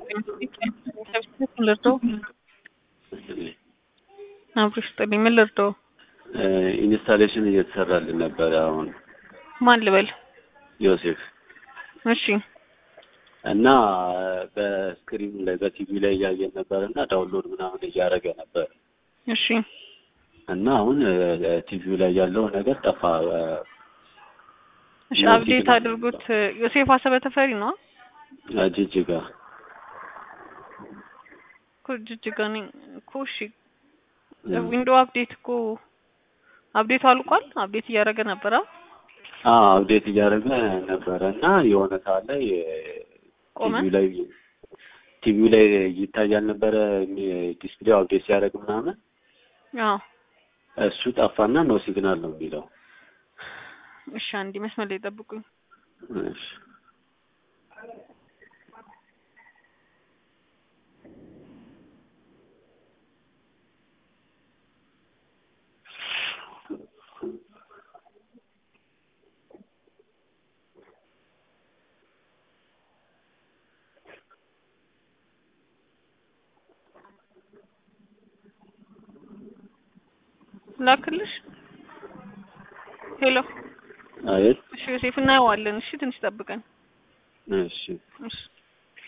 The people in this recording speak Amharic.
ልርዳው? አብሮ ስጥልኝ። ምን ልርዳው? ኢንስታሌሽን እየተሰራልን ነበረ። አሁን ማን ልበል? ዮሴፍ እሺ እና በስክሪኑ ላይ በቲቪ ላይ እያየን ነበር እና ዳውንሎድ ምናምን እያደረገ ነበር እሺ እና አሁን ቲቪው ላይ ያለው ነገር ጠፋ። እሺ አፕዴት አድርጉት። ዮሴፍ አሰበ ተፈሪ ነው ጅጅጋ እኮ ጅጅጋ ነኝ እኮ። እሺ ዊንዶ አፕዴት እኮ አፕዴቱ አልቋል። አፕዴት እያደረገ ነበረ። አዎ አፕዴት እያደረገ ነበረ እና የሆነ ሰዓት ላይ ቆመ። ቲቪው ላይ ቲቪው ላይ ይታያል ነበረ ዲስፕሌው አፕዴት ሲያደርግ ምናምን አዎ እሱ ጠፋና ኖ ሲግናል ነው የሚለው። እሺ አንዴ መስመር ላይ ጠብቁኝ። እሺ ላክልሽ። ሄሎ አቤት። እሺ ዮሴፍ እናየዋለን። እሺ ትንሽ ጠብቀን። እሺ እሺ